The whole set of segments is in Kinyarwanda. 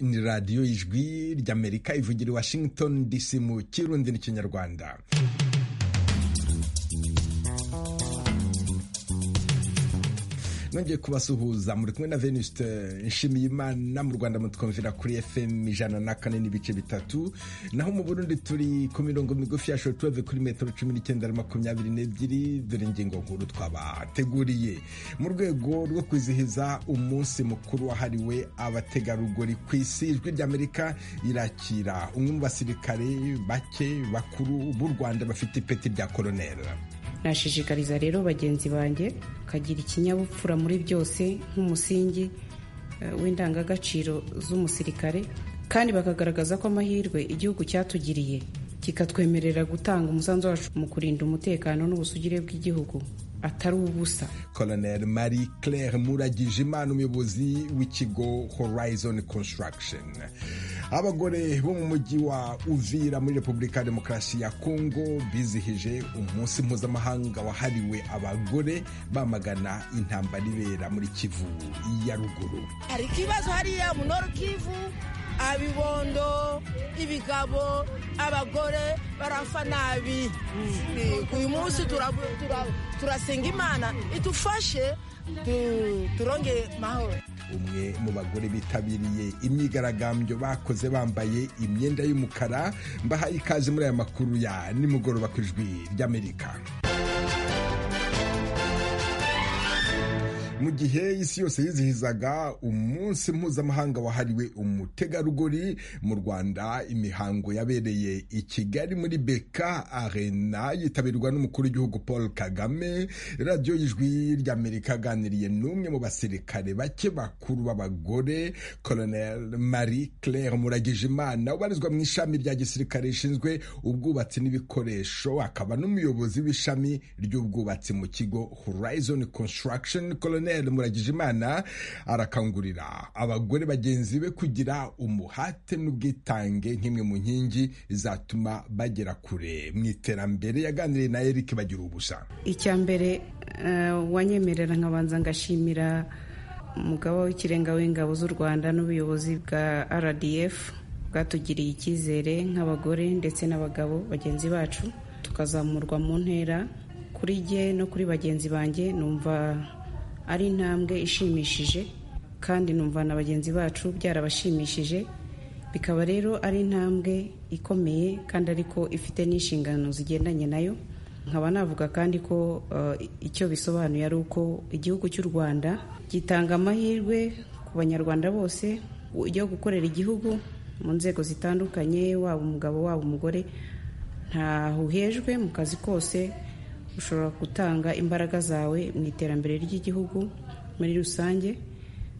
ni radiyo ijwi ry'amerika ivugira i washington dc mu kirundi n'ikinyarwanda nongeye kubasuhuza muri kumwe na venuste nshimiyimana mu rwanda mutwumvira kuri fm ijana na kane n'ibice bitatu naho mu burundi turi ku mirongo migufi ya shotuweve kuri metero cumi n'icyenda na makumyabiri n'ebyiri dore ingingo nkuru twabateguriye mu rwego rwo kwizihiza umunsi mukuru wahariwe abategarugori ku isi ijwi ry'amerika irakira umwe mu basirikare bake bakuru b'u rwanda bafite ipeti rya koroneri nashishikariza rero bagenzi banjye kagira ikinyabupfura muri byose nk'umusingi w'indangagaciro z'umusirikare kandi bakagaragaza ko amahirwe igihugu cyatugiriye kikatwemerera gutanga umusanzu wacu mu kurinda umutekano n'ubusugire bw'igihugu atari ubusa colonel marie claire muragije imana umuyobozi w'ikigo horizon construction abagore bo mu mujyi wa uvira muri repubulika ya demokarasi ya kongo bizihije umunsi mpuzamahanga wahariwe abagore bamagana intambara ibera muri kivu ya ruguru hari ikibazo hariya mu noru kivu abibondo ibigabo abagore barapfa nabi uyu munsi turasenga imana idufashe turonge mahoro umwe mu bagore bitabiriye imyigaragambyo bakoze bambaye imyenda y'umukara mbahaye ikaze muri aya makuru ya nimugoroba ku ijwi ry'amerika mu gihe isi yose yizihizaga umunsi mpuzamahanga wahariwe umutegarugori mu rwanda imihango yabereye i kigali muri beka arena yitabirwa n'umukuru w'igihugu paul kagame radiyo y'ijwi ry'amerika aganiriye n'umwe mu basirikare bake bakuru b'abagore colonel marie claire muragije imana ubarizwa mu ishami rya gisirikare rishinzwe ubwubatsi n'ibikoresho akaba n'umuyobozi w'ishami ry'ubwubatsi mu kigo horizon construction colonel muragije imana arakangurira abagore bagenzi be kugira umuhate n'ubwitange nk'imwe mu nkingi zatuma bagera kure mu iterambere yaganiriye na eric bagira ubusa icya mbere wanyemerera nkabanza ngashimira umugaba w'ikirenga w'ingabo z'u rwanda n'ubuyobozi bwa rdf bwatugiriye icyizere nk'abagore ndetse n'abagabo bagenzi bacu tukazamurwa mu ntera kuri jye no kuri bagenzi banjye numva ari intambwe ishimishije kandi numva na bagenzi bacu byarabashimishije bikaba rero ari intambwe ikomeye kandi ariko ifite n'inshingano zigendanye nayo nkaba navuga kandi ko icyo bisobanuye ari uko igihugu cy'u rwanda gitanga amahirwe ku banyarwanda bose yo gukorera igihugu mu nzego zitandukanye waba umugabo waba umugore ntahuhejwe mu kazi kose ushobora gutanga imbaraga zawe mu iterambere ry'igihugu muri rusange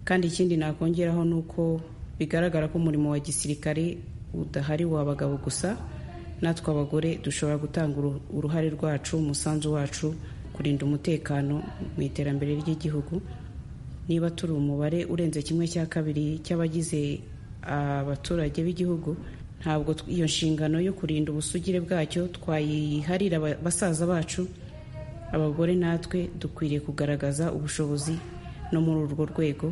kandi ikindi nakongeraho ni uko bigaragara ko umurimo wa gisirikare udahari w'abagabo gusa natwe abagore dushobora gutanga uruhare rwacu umusanzu wacu kurinda umutekano mu iterambere ry'igihugu niba turi umubare urenze kimwe cya kabiri cy'abagize abaturage b'igihugu ntabwo iyo nshingano yo kurinda ubusugire bwacyo twayiharira basaza bacu abagore natwe dukwiriye kugaragaza ubushobozi no muri urwo rwego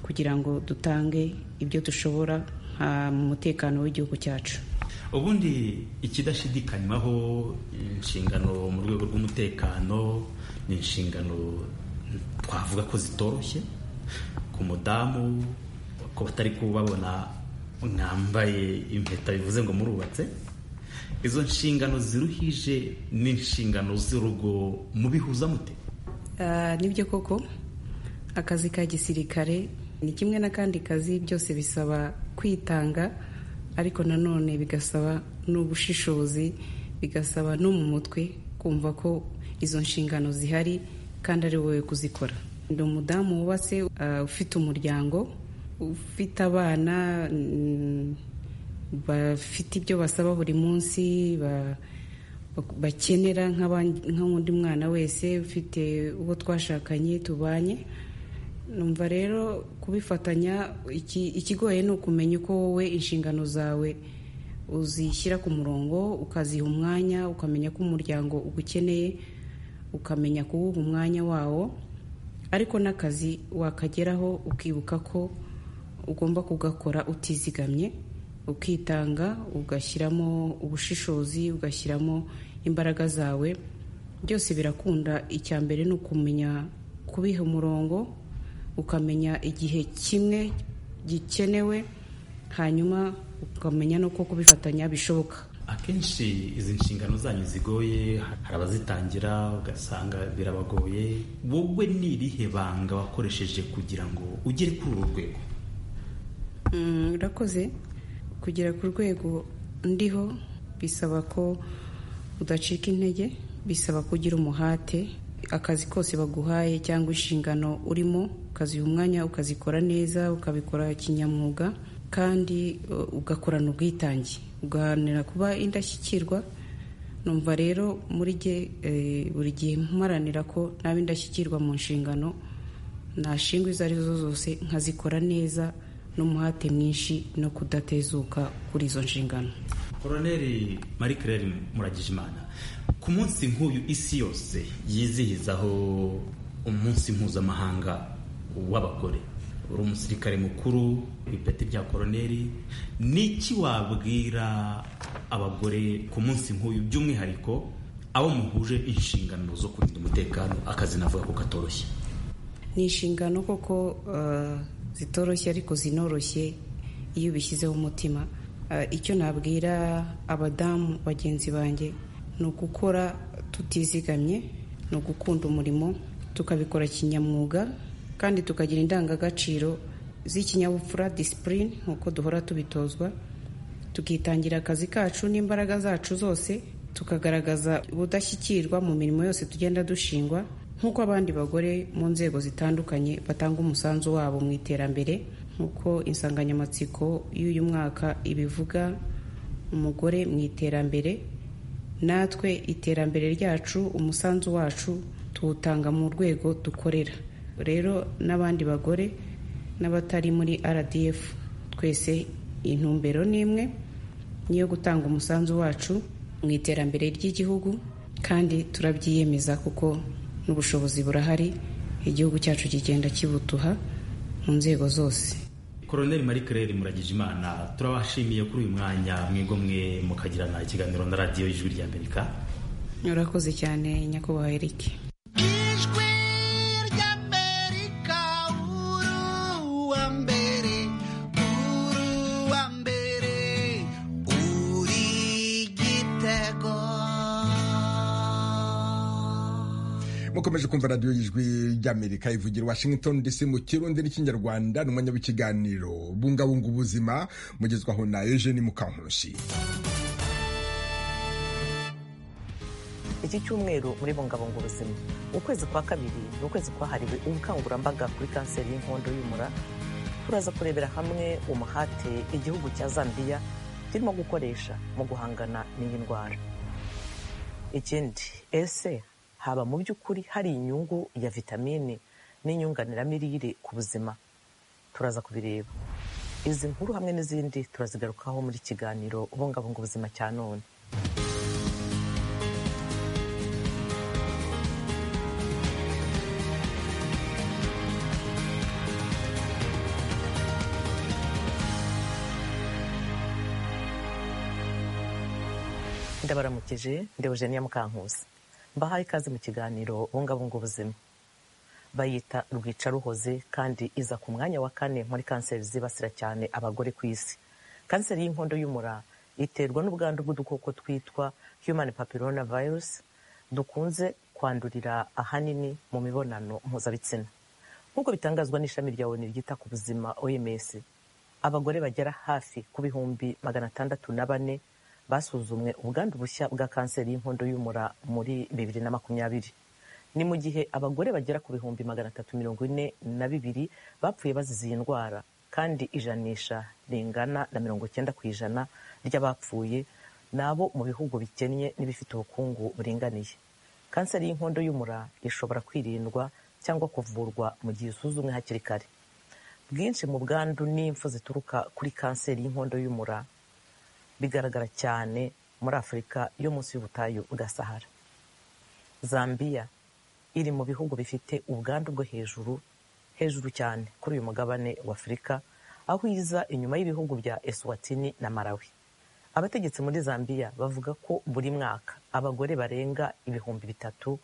kugira ngo dutange ibyo dushobora mu mutekano w'igihugu cyacu ubundi ikidashidikanywaho inshingano mu rwego rw'umutekano ni inshingano twavuga ko zitoroshye ku mudamu ko batari kubabona mwambaye impeta bivuze ngo murubatse izo nshingano ziruhije n'inshingano z'urugo mubihuza mute nibyo koko akazi ka gisirikare ni kimwe n'akandi kazi byose bisaba kwitanga ariko nanone bigasaba n'ubushishozi bigasaba no mu mutwe kumva ko izo nshingano zihari kandi ari wowe kuzikora ni umudamu wubatse ufite umuryango ufite abana bafite ibyo basaba buri munsi bakenera nk'undi mwana wese ufite uwo twashakanye tubanye numva rero kubifatanya ikigoye ni ukumenya uko wowe inshingano zawe uzishyira ku murongo ukaziha umwanya ukamenya ko umuryango ugukeneye ukamenya kuwuha umwanya wawo ariko n'akazi wakageraho ukibuka ko ugomba kugakora utizigamye ukitanga ugashyiramo ubushishozi ugashyiramo imbaraga zawe byose birakunda icya mbere ni ukumenya kubiha umurongo ukamenya igihe kimwe gikenewe hanyuma ukamenya n'uko kubifatanya bishoboka akenshi izi nshingano zanyu zigoye hari abazitangira ugasanga birabagoye wowe ni irihe banga wakoresheje kugira ngo ugere kuri uru rwego urakoze kugera ku rwego ndiho bisaba ko udacika intege bisaba ko ugira umuhate akazi kose baguhaye cyangwa inshingano urimo ukaziha umwanya ukazikora neza ukabikora kinyamwuga kandi ugakorana ubwitange ugaharanira kuba indashyikirwa numva rero muri jye buri gihe mparanira ko naba indashyikirwa mu nshingano ntashingwa izo ari zo zose nkazikora neza n'umuhate mwinshi no kudatezuka kuri izo nshingano koroneri marie claire muragijimana ku munsi nk'uyu isi yose yizihizaho umunsi mpuzamahanga w'abagore uri umusirikare mukuru ibipeti bya koroneri niki wabwira abagore ku munsi nk'uyu by'umwihariko abo muhuje inshingano zo kurinda umutekano akazi navuga ko katoroshye ni inshingano koko zitoroshye ariko zinoroshye iyo ubishyizeho umutima icyo nabwira abadamu bagenzi banjye ni ugukora tutizigamye ni ugukunda umurimo tukabikora kinyamwuga kandi tukagira indangagaciro z'ikinyabupfura disipurine nk'uko duhora tubitozwa tukitangira akazi kacu n'imbaraga zacu zose tukagaragaza ubudashyikirwa mu mirimo yose tugenda dushingwa nk'uko abandi bagore mu nzego zitandukanye batanga umusanzu wabo mu iterambere nk'uko insanganyamatsiko y'uyu mwaka ibivuga umugore mu iterambere natwe iterambere ryacu umusanzu wacu tuwutanga mu rwego dukorera rero n'abandi bagore n'abatari muri rdf twese intumbero ni imwe niyo gutanga umusanzu wacu mu iterambere ry'igihugu kandi turabyiyemeza kuko n'ubushobozi burahari igihugu cyacu kigenda kibutuha mu nzego zose koroneri marie claire muragijimana turabashimiye kuri uyu mwanya mwigomwe mukagirana ikiganiro na radiyo y'ijwi ry'amerika urakoze cyane nyakubahwa eric mukomeje kumva radiyo y'ijwi ry'amerika ivugira washington dc mu kirundi n'ikinyarwanda ni umwanya w'ikiganiro bungabunga ubuzima mugezwaho na eugene mukankurushi iki cyumweru muri bungabunga ubuzima ukwezi kwa kabiri ni ukwezi kwahariwe ubukangurambaga kuri kanseri y'inkondo y'umura turaza kurebera hamwe umuhate igihugu cya zambia kirimo gukoresha mu guhangana n'iyi ndwara ikindi ese haba mu by'ukuri hari inyungu ya vitamine n'inyunganiramirire ku buzima turaza kubireba izi nkuru hamwe n'izindi turazigarukaho muri kiganiro ubungabunga ubuzima cya none ndabaramukije ndebujeniya mukankusi mbahaye ikaze mu kiganiro bungabunga ubuzima bayita rwica ruhoze kandi iza ku mwanya wa kane muri kanseri zibasira cyane abagore ku isi kanseri y'inkondo y'umura iterwa n'ubwandu bw'udukoko twitwa human papillona virus dukunze kwandurira ahanini mu mibonano mpuzabitsina nk'uko bitangazwa n'ishami rya oni ryita ku buzima oms abagore bagera hafi ku bihumbi magana atandatu na bane basuzumwe ubwandu bushya bwa kanseri y'inkondo y'umura muri bibiri na makumyabiri ni mu gihe abagore bagera ku bihumbi magana atatu mirongo ine na bibiri bapfuye bazize iyi ndwara kandi ijanisha ringana na mirongo icyenda ku ijana ry'abapfuye ni abo mu bihugu bikennye n'ibifite ubukungu buringaniye kanseri y'inkondo y'umura ishobora kwirindwa cyangwa kuvurwa mu gihe usuzumwe hakiri kare bwinshi mu bwandu n'impfu zituruka kuri kanseri y'inkondo y'umura bigaragara cyane muri afurika yo munsi y'ubutayu bwa sahara zambia iri mu bihugu bifite ubwandu bwo hejuru hejuru cyane kuri uyu mugabane wa afurika aho iza inyuma y'ibihugu bya eswatini na malawi abategetsi muri zambia bavuga ko buri mwaka abagore barenga ibihumbi bitatu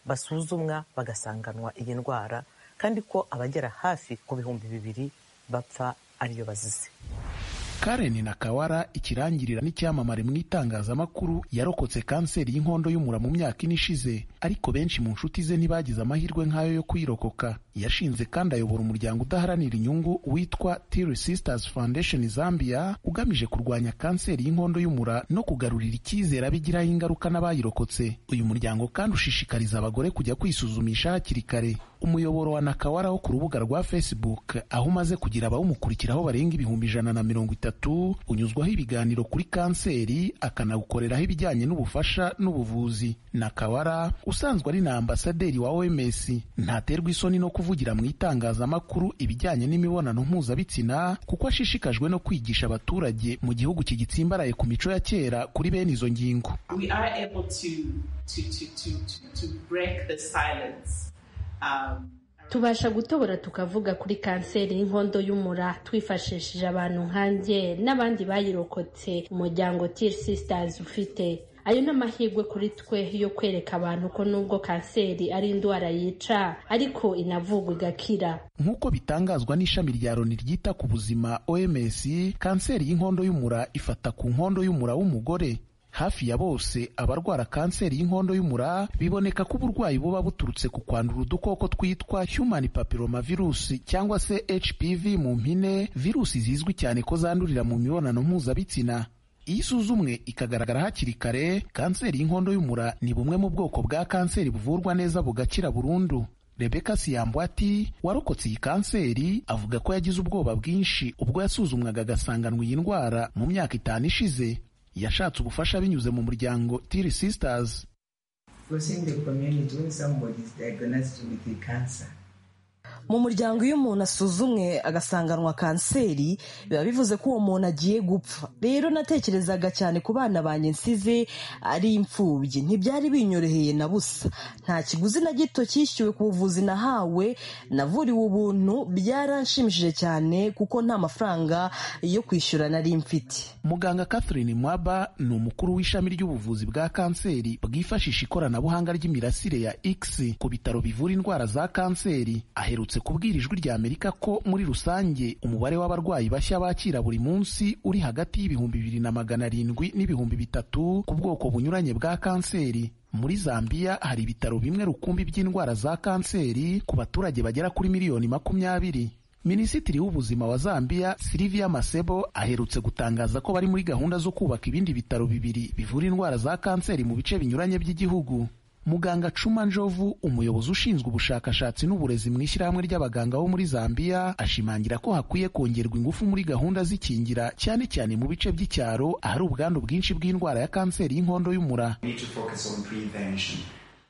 basuzumwa bagasanganwa iyi ndwara kandi ko abagera hafi ku bihumbi bibiri bapfa ariyo bazize Karen Nakawara ikirangirira n'icyamamare mu itangazamakuru yarokotse kanseri y'inkondo y'umura mu myaka ine ishize ariko benshi mu nshuti ze ntibagize amahirwe nk'ayo yo kwirokoka yashinze kandi ayobora umuryango udaharanira inyungu witwa Tiri Sisters Foundation Zambia ugamije kurwanya kanseri y'inkondo y'umura no kugarurira icyizere abigiraho ingaruka n'abayirokotse uyu muryango kandi ushishikariza abagore kujya kwisuzumisha hakiri kare umuyoboro wa Nakawara wo ku rubuga rwa Facebook aho umaze kugira abawumukurikiraho barenga ibihumbi ijana na mirongo itatu unyuzwaho ibiganiro kuri kanseri akanawukoreraho ibijyanye n'ubufasha n'ubuvuzi Nakawara usanzwe ari na ambasaderi wa OMS ntaterwa isoni no kuvugira mu itangazamakuru ibijyanye n'imibonano mpuzabitsina kuko ashishikajwe no kwigisha abaturage mu gihugu kigitsimbaraye ku mico ya kera kuri bene izo ngingo we are able to to to to to, to break the silence. Um, tubasha gutobora tukavuga kuri kanseri y'inkondo y'umura twifashishije abantu nkanjye n'abandi bayirokotse umuryango Tear Sisters ufite ayo ni amahirwe kuri twe yo kwereka abantu ko nubwo kanseri ari indwara yica ariko inavurwa igakira nk'uko bitangazwa n'ishami rya loni ryita ku buzima OMS kanseri y'inkondo y'umura ifata ku nkondo y'umura w'umugore hafi ya bose abarwara kanseri y'inkondo y'umura biboneka ko uburwayi buba buturutse ku kwandura udukoko twitwa human papilloma virusi cyangwa se hpv mu mpine virusi zizwi cyane ko zandurira mu mibonano mpuzabitsina iyo isuzumwe ikagaragara hakiri kare kanseri y'inkondo y'umura ni bumwe mu bwoko bwa kanseri buvurwa neza bugakira burundu rebeka siyambo ati warokotse iyi kanseri avuga ko yagize ubwoba bwinshi ubwo yasuzumwaga agasanganwa iyi ndwara mu myaka itanu ishize yashatse ubufasha binyuze mu muryango Tiri Sisters mu muryango iyo umuntu asuzumwe agasanganwa kanseri biba bivuze ko uwo muntu agiye gupfa rero natekerezaga cyane ku bana banjye nsize ari imfubyi ntibyari binyoroheye na busa nta kiguzi na gito cyishyuwe ku buvuzi nahawe navuriwe ubuntu byaranshimishije cyane kuko nta mafaranga yo kwishyura nari mfite muganga Catherine Mwaba ni umukuru w'ishami ry'ubuvuzi bwa kanseri bwifashisha ikoranabuhanga ry'imirasire ya X ku bitaro bivura indwara za kanseri aherutse kubwira ijwi rya Amerika ko muri rusange umubare w'abarwayi bashya bakira buri munsi uri hagati y'ibihumbi bibiri na magana arindwi n'ibihumbi bitatu ku bwoko bunyuranye bwa kanseri muri Zambia hari ibitaro bimwe rukumbi by'indwara za kanseri ku baturage bagera kuri miliyoni makumyabiri Minisitiri w'ubuzima wa Zambia Silvia Masebo aherutse gutangaza ko bari muri gahunda zo kubaka ibindi bitaro bibiri bivura indwara za kanseri mu bice binyuranye by'igihugu muganga cuma njovu umuyobozi ushinzwe ubushakashatsi n'uburezi mu ishyirahamwe ry'abaganga bo muri zambia ashimangira ko hakwiye kongerwa ingufu muri gahunda z'ikingira cyane cyane mu bice by'icyaro ahari ubwandu bwinshi bw'indwara ya kanseri y'inkondo y'umura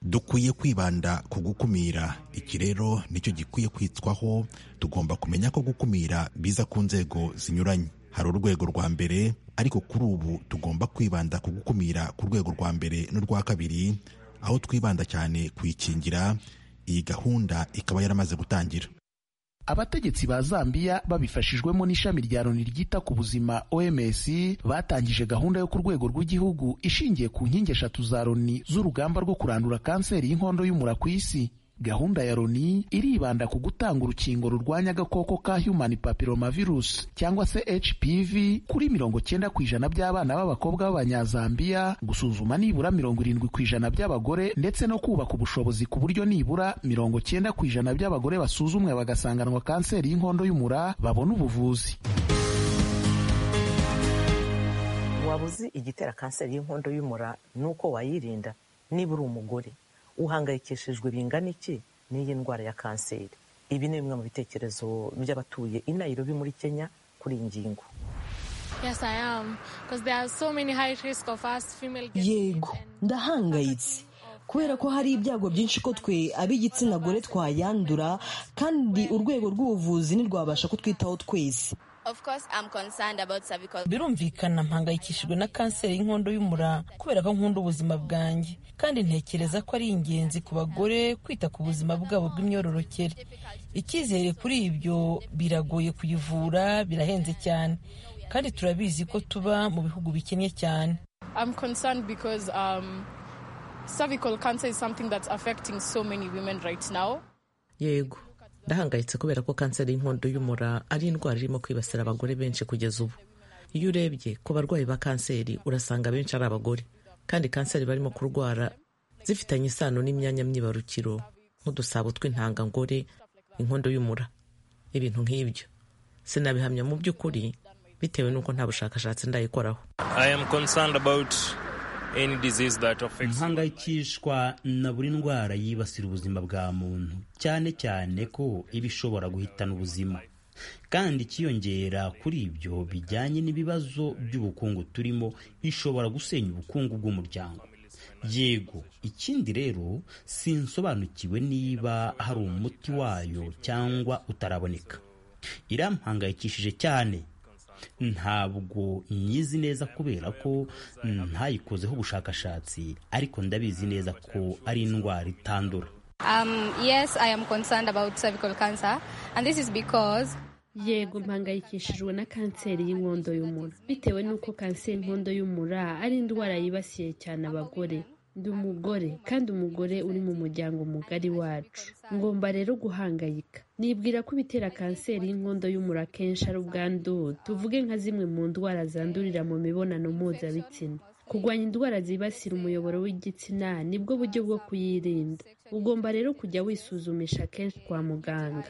dukwiye kwibanda ku gukumira iki rero nicyo gikwiye kwitswaho tugomba kumenya ko gukumira biza ku nzego zinyuranye hari urwego rwa mbere ariko kuri ubu tugomba kwibanda ku gukumira ku rwego rwa mbere n'urwa kabiri aho twibanda cyane kuyikingira iyi gahunda ikaba yaramaze gutangira abategetsi ba Zambia babifashijwemo n'ishami rya Loni ryita ku buzima OMS batangije gahunda yo ku rwego rw'igihugu ishingiye ku nkingi eshatu za Loni z'urugamba rwo kurandura kanseri y'inkondo y'umura ku isi gahunda ya Loni iribanda ku gutanga urukingo rurwanya agakoko ka human papilloma virus cyangwa se HPV kuri mirongo cyenda ku ijana by'abana b'abakobwa b'abanyazambiya gusuzuma nibura mirongo irindwi ku ijana by'abagore ndetse no kubaka ubushobozi ku buryo nibura mirongo cyenda ku ijana by'abagore basuzumwe bagasanganwa kanseri y'inkondo y'umura babona ubuvuzi waba uzi igitera kanseri y'inkondo y'umura ni uko wayirinda niba uri umugore uhangayikishijwe bingana iki n'iyi ndwara ya kanseri ibi ni bimwe mu bitekerezo by'abatuye i Nairobi muri kenya kuri iyi ngingo yego ndahangayitse kubera ko hari ibyago byinshi ko twe ab'igitsina gore twayandura kandi urwego rw'ubuvuzi ntirwabasha kutwitaho twese birumvikana mpangayikishijwe na kanseri y'inkondo y'umura kubera ko nkunda ubuzima bwanjye kandi ntekereza ko ari ingenzi ku bagore kwita ku buzima bwabo bw'imyororokere icyizere kuri ibyo biragoye kuyivura birahenze cyane kandi turabizi ko tuba mu bihugu bikennye cyane yego ndahangayitse kubera ko kanseri y'inkondo y'umura ari indwara irimo kwibasira abagore benshi kugeza ubu iyo urebye ku barwayi ba kanseri urasanga benshi ari abagore kandi kanseri barimo kurwara zifitanye isano n'imyanya myibarukiro nk'udusabo tw'intangangore inkondo y'umura ibintu nk'ibyo sinabihamya mu by'ukuri bitewe n'uko nta bushakashatsi ndayikoraho mpangayikishwa na buri ndwara yibasira ubuzima bwa muntu cyane cyane ko iba ishobora guhitana ubuzima kandi ikiyongera kuri ibyo bijyanye n'ibibazo by'ubukungu turimo ishobora gusenya ubukungu bw'umuryango yego ikindi rero sinsobanukiwe niba hari umuti wayo cyangwa utaraboneka irampangayikishije cyane ntabwo nyizi neza kubera ko ntayikozeho ubushakashatsi ariko ndabizi neza ko ari indwara itandura yego mpangayikishijwe na kanseri y'inkondo y'umura bitewe n'uko kanseri y'inkondo y'umura ari indwara yibasiye cyane abagore ndi umugore kandi umugore uri mu muryango mugari wacu ngomba rero guhangayika nibwira ko ibitera kanseri y'inkondo y'umura kenshi ari ubwandu tuvuge nka zimwe mu ndwara zandurira mu mibonano mpuzabitsina kurwanya indwara zibasira umuyoboro w'igitsina nibwo buryo bwo kuyirinda ugomba rero kujya wisuzumisha kenshi kwa muganga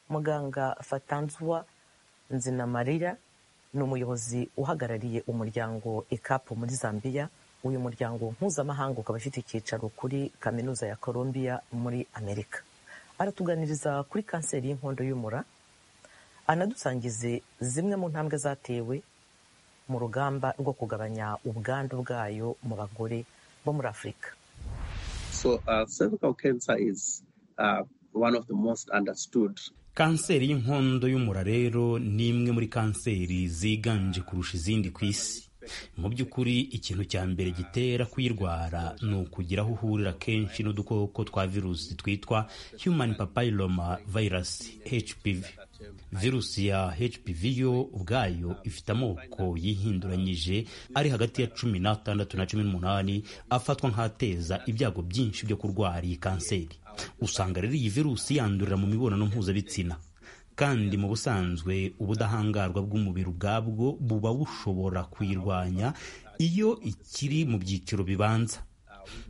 muganga fatanzwa nzinamarira ni umuyobozi uhagarariye umuryango ekapu muri zambia uyu muryango mpuzamahanga ukaba ufite icyicaro kuri kaminuza ya columbia muri amerika aratuganiriza kuri kanseri y'inkondo y'umura anadusangize zimwe mu ntambwe zatewe mu rugamba rwo kugabanya ubwandu bwayo mu bagore bo muri afurika so uh, cervical cancer is uh, one of the most understood kanseri y'inkondo y'umura rero ni imwe muri kanseri ziganje kurusha izindi ku isi mu by'ukuri ikintu cya mbere gitera kuyirwara ni ukugira aho uhurira kenshi n'udukoko twa virusi twitwa human papilloma virus hpv virusi ya hpv yo ubwayo ifite amoko yihinduranyije ari hagati ya cumi n'atandatu na cumi n'umunani afatwa nk'ateza ibyago byinshi byo kurwara iyi kanseri usanga rero iyi virusi yandurira mu mibonano mpuzabitsina kandi mu busanzwe ubudahangarwa bw'umubiri ubwabwo buba bushobora kuyirwanya iyo ikiri mu byiciro bibanza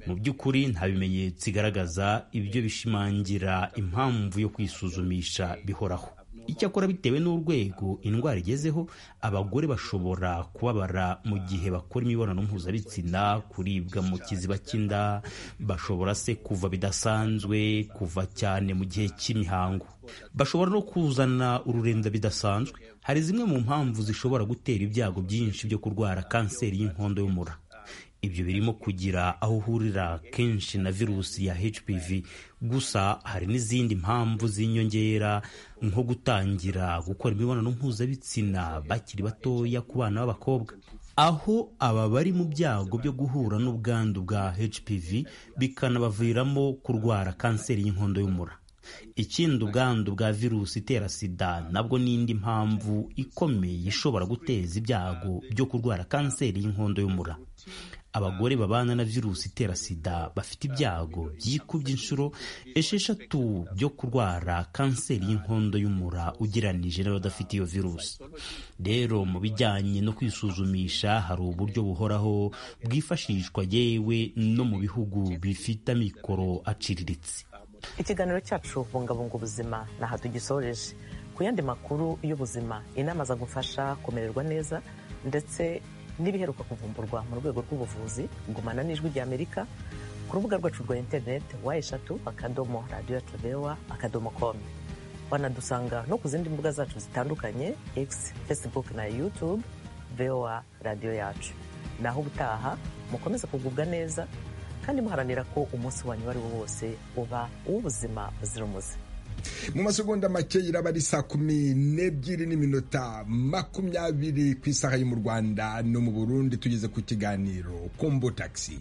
mu by'ukuri nta bimenyetso igaragaza ibyo bishimangira impamvu yo kwisuzumisha bihoraho icyakora bitewe n'urwego indwara igezeho abagore bashobora kubabara mu gihe bakora imibonano mpuzabitsina kuribwa mu kiziba cy'inda bashobora se kuva bidasanzwe kuva cyane mu gihe cy'imihango bashobora no kuzana ururenda bidasanzwe hari zimwe mu mpamvu zishobora gutera ibyago byinshi byo kurwara kanseri y'inkondo y'umura ibyo birimo kugira aho uhurira kenshi na virusi ya hpv gusa hari n'izindi mpamvu z'inyongera nko gutangira gukora imibonano mpuzabitsina bakiri batoya ku bana b'abakobwa aho aba bari mu byago byo guhura n'ubwandu bwa hpv bikanabaviramo kurwara kanseri y'inkondo y'umura ikindi ubwandu bwa virusi itera sida nabwo n'indi mpamvu ikomeye ishobora guteza ibyago byo kurwara kanseri y'inkondo y'umura abagore babana na virusi itera sida bafite ibyago byikubye inshuro esheshatu byo kurwara kanseri y'inkondo y'umura ugeranije n'abadafite iyo virusi rero mu bijyanye no kwisuzumisha hari uburyo buhoraho bwifashishwa yewe no mu bihugu bifite amikoro aciriritse ikiganiro cyacu bungabunga ubuzima naha tugisoreje ku yandi makuru y'ubuzima inama zagufasha kumererwa neza ndetse n'ibiheruka kuvumburwa mu rwego rw'ubuvuzi gumana n'ijwi ry'amerika ku rubuga rwacu rwa interineti wa eshatu akadomo radiyo tubewa akadomo komu wanadusanga no ku zindi mbuga zacu zitandukanye egisi fesibuke na yutube vewa radiyo yacu naho ubutaha mukomeze kugubwa neza kandi muharanira ko umunsi wanyu uwo ari wo wose uba uw'ubuzima buzira umuze mu masegonda make iraba ari saa kumi n'ebyiri n'iminota makumyabiri ku isaha yo mu rwanda no mu burundi tugeze ku kiganiro kombo tagisi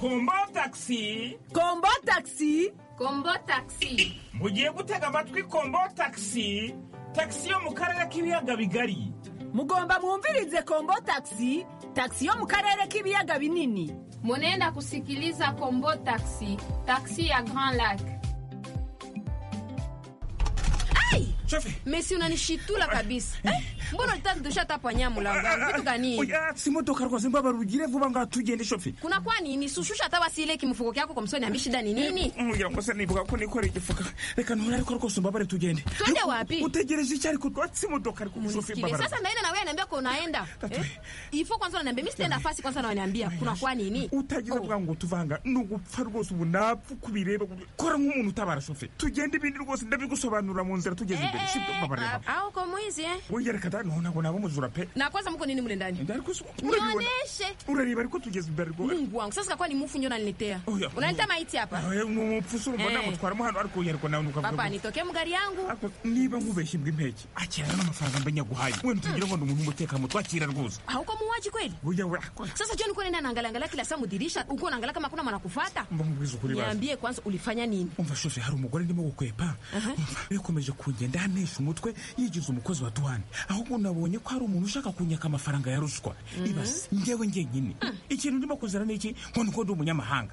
kombo tagisi kombo tagisi kombo tagisi mugiye gutega amatwi kombo tagisi tagisi yo mu karere k'ibiyaga bigari mugomba mwumvirize kombo tagisi tagisi yo mu karere k'ibiyaga binini munenda kusikiliza kombo taxi taxi ya grand lac Shofe. mesi unanishitula kabisa eh, mbona ulitaka tushatapa nyamu langa vitu gani oya si imodoka rwose mbabarugire vuba ngaho tugende shofe kuna kwa nini sushusha hata basi ile kimufuko kyako kwa msoni ambi shida ni nini ngira ngo se nibuka ko nikoreye igifuka reka ntura ariko rwose mbabare tugende Twende wapi? utegereje iki ariko rwatsi imodoka ariko shofe Kile, mbabara sasa ndaenda na wewe naambia kwa unaenda eh? ifo kwanza unaniambia mimi sitaenda fasi kwanza unaniambia kuna kwa nini utagize bwa ngo tuvanga ni ugupfa rwose ubu napfa uko ubireba kora nk'umuntu utabara shofe tugende ibindi rwose ndabigusobanurira mu nzira tugeze imbere si mbabareba au kwa mwizi eh wongera reka none ngo nabo muzura pe na kwanza mko nini mule ndani ariko si- urabibona? nionyeshe urareba ariko tugeze imbere rwose mungu wangu sasa kwa ni mufu ndio unaniletea Oya. unaleta maiti hapa Oya, ni umupfuso urumva Eh. namutwaramo hano ariko yari ko nawe nukavuga papa gutya. nitokee mu gari yangu Ariko niba nkubeshye imbwa impeke akira n'amafaranga mba nyaguhaye we ntugira ngo ni umuntu w'umutekano twakira rwose hauko muuaji kweli burya we akora sasa joni uko nenda naangalangalia kila saa mudirisha uko unaangalia kama kuna mwana kufata mba nkubwiza ukuri bazi niambie kwanza ulifanya nini umva shoshe hari umugore ndimo gukwepa bikomeje kungenda anesha umutwe yigize umukozi wa duwane ahubwo nabonye ko hari umuntu ushaka kunyaka amafaranga ya ruswa ibase ngewe ngenyine ikintu ndimo kuzira ni iki ngo nuko ndi umunyamahanga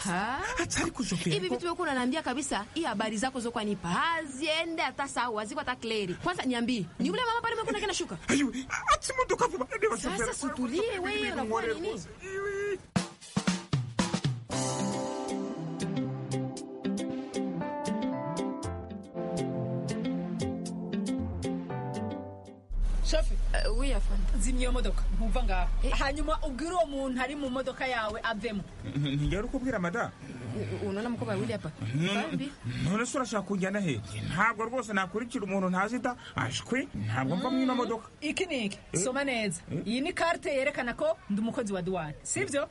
Ha? atari kuzopera hivi vitu vyokuwa unaniambia kabisa hii habari zako zokuwa nipa haziende hata sawa haziko hata kleri kwanza niambie ni ule mama pale mekuna kena shuka ati imodoka vuba ndeba sasa situlie wewe unakuwa nini shafi Uh, we are fine. zimya iyo modoka nkumva ngaho hanyuma ubwire uwo muntu ari mu modoka yawe avemo ntigera ukubwira mada U- u- unaona mkoba wili hapa Bambi. none se urashaka kunjyana he ntabwo rwose nakurikira umuntu ntazita ashwi ntabwo mva mwino modoka iki ni iki soma neza iyi ni karite yerekana ko ndi umukozi wa duwane sibyo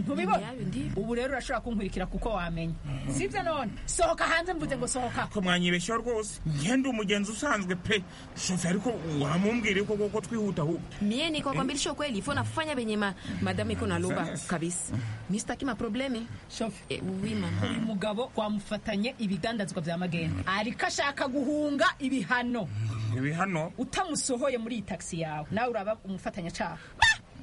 ntubibona ubu rero urashobora kunkurikira kuko wamenya sibyo none sohoka hanze mvuze ngo sohoka ko mwanyibeshyaho rwose ngende umugenzi usanzwe pe shofe ariko wamumbwira yuko koko twihuta ahubwo mie nikwakwambilisha ukweli ifo nafanya venye ma, madamu iko naloba Sasa. kabisa mistaki maprobleme Eh, oui mama uyu mugabo twamufatanye ibidandazwa bya magenda ariko ashaka guhunga ibihano ibi hano utamusohoye muri iyi tagisi yawe nawe uraba umufatanyacaha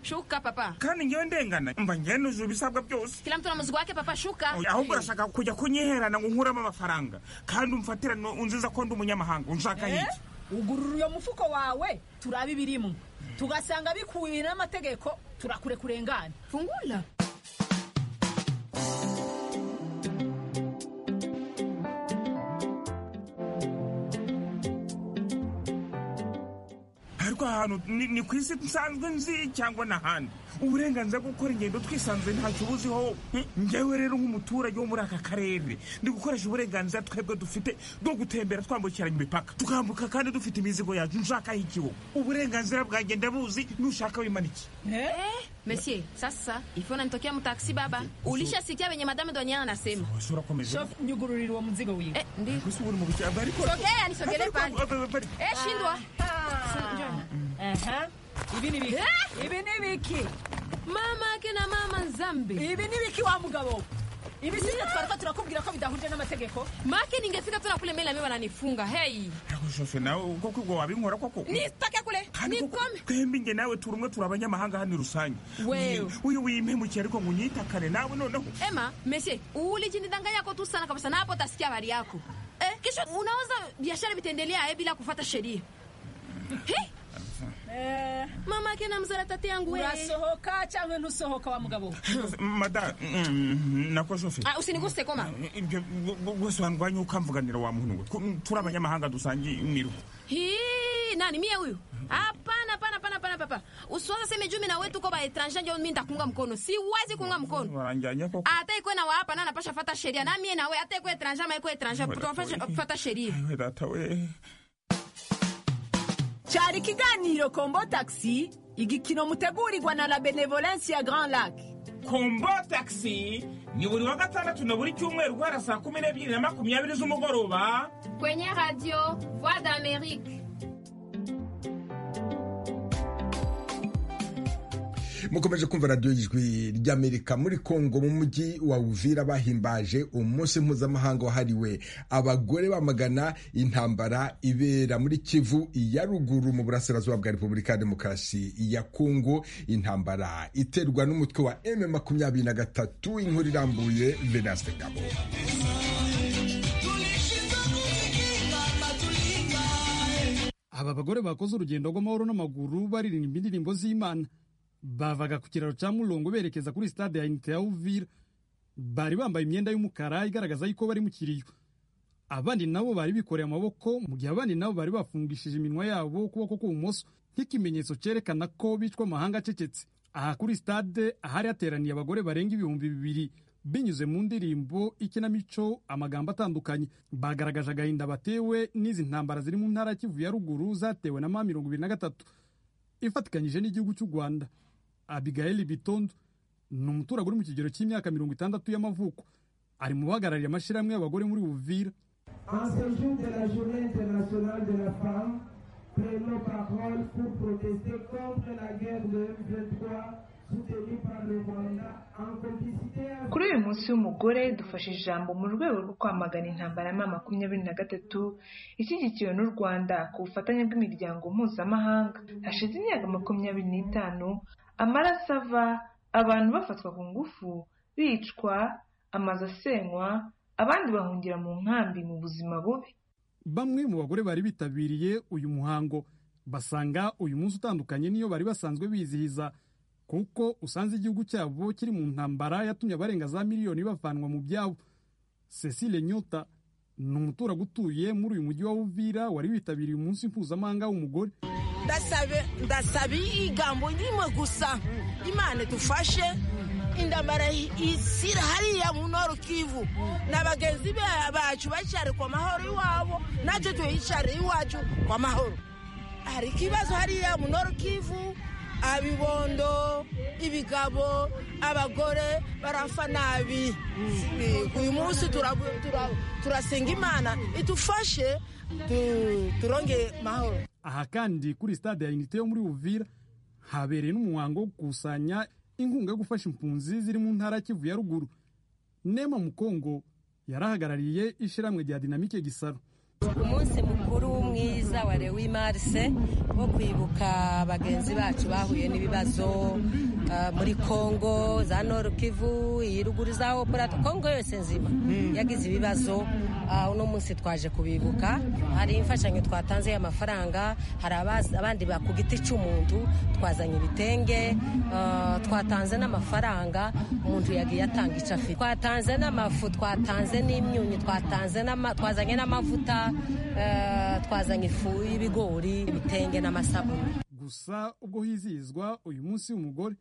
shuka papa kandi ngewe ndengana mba ngende uzuye ibisabwa byose kila mtu na muzigo wake papa shuka Oya, ahubwo urashaka kujya kunyiherana ngo nkuramo amafaranga kandi umfatira no- unziza ko ndi umunyamahanga unshaka hiki ugurura uyo mufuko wawe turabe ibirimo tugasanga bikubiye n'amategeko turakure kurengana fungula ariko ahantu ni ni ku isi nsanzwe nzi cyangwa n'ahandi uburenganzira bwo gukora ingendo twisanzwe ntacyo ubuziho Eh, ngewe rero nk'umuturage wo muri aka karere ndi gukoresha uburenganzira twebwe dufite bwo gutembera twambukiranya imipaka tukambuka kandi dufite imizigo yacu nshaka ikiwo uburenganzira bwanjye ndabuzi n'ushaka wimaniki Eh, monsieur sasa ifo nanitokea mtaksi baba ulishasikia venye madame doniana anasema washobora komeza shofu nyugururira uwo muzigo wiwe ndi gusa ubu uri mu bicaba ariko sogea nisogelee pale Eh, shindwa aha ibi ni biki Eh! ibi ni biki mama ake na mama nzambe ibi ni biki wa mugabo we? ibi sibyo twariko turakubwira ko bidahuje n'amategeko make ningefika tuna kule mbele na mimi wananifunga hei shofe nawe koko ubwo wabinkora koko nistake kule kandi koko nikome twembi nge nawe turi umwe turi abanyamahanga hano rusange Wewe. uyu wimpemukira ariko ngo unyitakane nawe noneho ema mesie ulijinidanga yako tu sana kabisa na hapo utasikia habari yako eh, kisha unaweza biashara vitaendelea eh, bila kufata sheria He, mama ake na mzara tate yangu we. urasohoka cyangwa ntusohoka wa mugabo we? mada mm, nako shofe Ah, usiniguse koma ibyo wese wandwanya ukamvuganira wa muntu we Ko- turi abanyamahanga dusangiye imiru Hii, nani mie huyu hapana hapana hapana hapana papa usiwaza seme jumi na wetu ko baetranger njo mi ntakuunga mkono siwezi kuunga mkono baranjyanya koko hata ikwe na wahapa na napasha fata sheria na mie nawe hata ikwe etranger ama ikwe etranger tutafasha fata sheria we data we cyari ikiganiro kombo tagisi igikino mutegurirwa na la benevolensi ya grand lac kombo taxi ni buri wa gatandatu na buri cyumweru guhera saa kumi n'ebyiri na makumyabiri z'umugoroba kwenye radio voix d'amerique mukomeje kumva radiyo y'ijwi ry'amerika muri kongo mu mujyi wa uvira bahimbaje umunsi mpuzamahanga wahariwe abagore bamagana intambara ibera muri kivu iya ruguru mu burasirazuba bwa repubulika ya demokarasi ya kongo intambara iterwa n'umutwe wa m makumyabiri na gatatu inkuru irambuye venaste gabo aba bagore bakoze urugendo rw'amahoro n'amaguru baririmba indirimbo z'imana bavaga ku kiraro cya murongo berekeza kuri sitade ya inite ya uvira bari bambaye imyenda y'umukara igaragaza yuko bari mu kiriyo abandi nabo bari bikoreye amaboko mu gihe abandi nabo bari bafungishije iminwa yabo ukuboko k'ubumoso nk'ikimenyetso cyerekana ko bicwa amahanga acecetse aha kuri sitade ahari hateraniye abagore barenga ibihumbi bibiri binyuze mu ndirimbo ikinamico amagambo atandukanye bagaragaje agahinda batewe n'izi ntambara ziri mu ntara ya kivu ya ruguru zatewe na ma mirongo ibiri na gatatu ifatikanyije n'igihugu cy'u rwanda abigail bitondo ni umuturage uri mu kigero cy'imyaka mirongo itandatu y'amavuko ari mu bahagarariye amashyirahamwe y'abagore muri buvira kuri uyu munsi w'umugore dufashe ijambo mu rwego rwo kwamagana intambara ya makumyabiri na gatatu ishyigikiwe n'u rwanda ku bufatanye bw'imiryango mpuzamahanga hashize imyaka makumyabiri n'itanu amaraso ava abantu bafatwa ku ngufu bicwa amazu asenywa abandi bahungira mu nkambi mu buzima bubi bamwe mu bagore bari bitabiriye uyu muhango basanga uyu munsi utandukanye n'iyo bari basanzwe bizihiza kuko usanze igihugu cyabo kiri mu ntambara yatumye abarenga za miliyoni bavanwa mu byabo cecile nyota ni umuturage utuye muri uyu mujyi wa uvira wari witabiriye umunsi mpuzamahanga w'umugore ndasabe ndasaba igambo rimwe gusa imana idufashe indambara isira hariya mu noru kivu na bagenzi bacu bacyari ku mahoro iwabo natwe tuyicyare iwacu kwa mahoro hari ikibazo hariya mu noru kivu abibondo ibigabo abagore barafa nabi uyu munsi turasenga imana idufashe turonge mahoro aha kandi kuri stade ya unite yo muri uvira habereye n'umuhango wo gukusanya inkunga yo gufasha impunzi ziri mu ntara ya kivu ya ruguru nema mukongo yarahagarariye ishyirahamwe rya dinamike gisaro umunsi mukuru mwiza wa lewi marise wo kwibuka bagenzi bacu bahuye n'ibibazo muri kongo za noru kivu iruguru za opera kongo yose nzima yagize ibibazo uno munsi twaje kubibuka hari imfashanyo twatanze y'amafaranga hari abandi ku giti cy'umuntu twazanye ibitenge twatanze n'amafaranga umuntu yagiye atanga icyo afite twatanze n'amafu twatanze n'imyunyu twatanze twazanye n'amavuta twazanye ifu y'ibigori ibitenge n'amasabune gusa ubwo hizihizwa uyu munsi w'umugore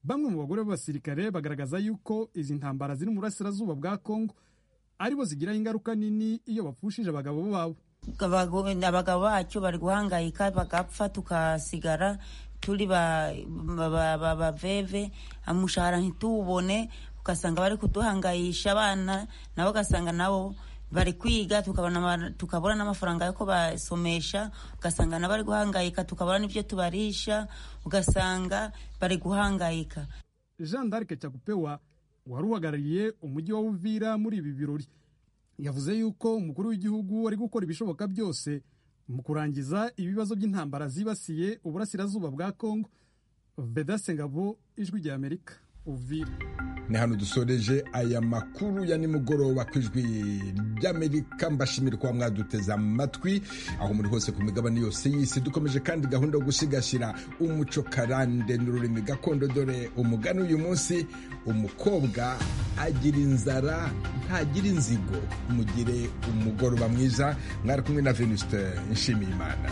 bamwe mu bagore b'abasirikare bagaragaza yuko izi ntambara ziri mu burasirazuba bwa kongo aribo zigiraho ingaruka nini iyo bapfushije abagabo babo abagabo bacu bari guhangayika bagapfa tukasigara turi baveve umushahara ntitubone ugasanga bari kuduhangayisha abana nabo ugasanga nabo bari kwiga tukabona n'amafaranga yo kubasomesha ugasanga nabari guhangayika tukabona n'ibyo tubarisha ugasanga bari guhangayika jean d'arc cyakupewa wari uhagarariye umujyi wa uvira muri ibi birori yavuze yuko umukuru w'igihugu ari gukora ibishoboka byose mu kurangiza ibibazo by'intambara zibasiye uburasirazuba bwa kongo vedase ngabo ijwi rya amerika uvira ni hano dusoreje aya makuru ya nimugoroba ku ijwi ry'amerika mbashimira kuba mwaduteze amatwi aho muri hose ku migabane yose y'isi dukomeje kandi gahunda yo gusigasira umuco karande n'ururimi gakondo dore umugani uyu munsi umukobwa agira inzara ntagira inzigo mugire umugoroba mwiza mwari kumwe na venuste nshimiyimana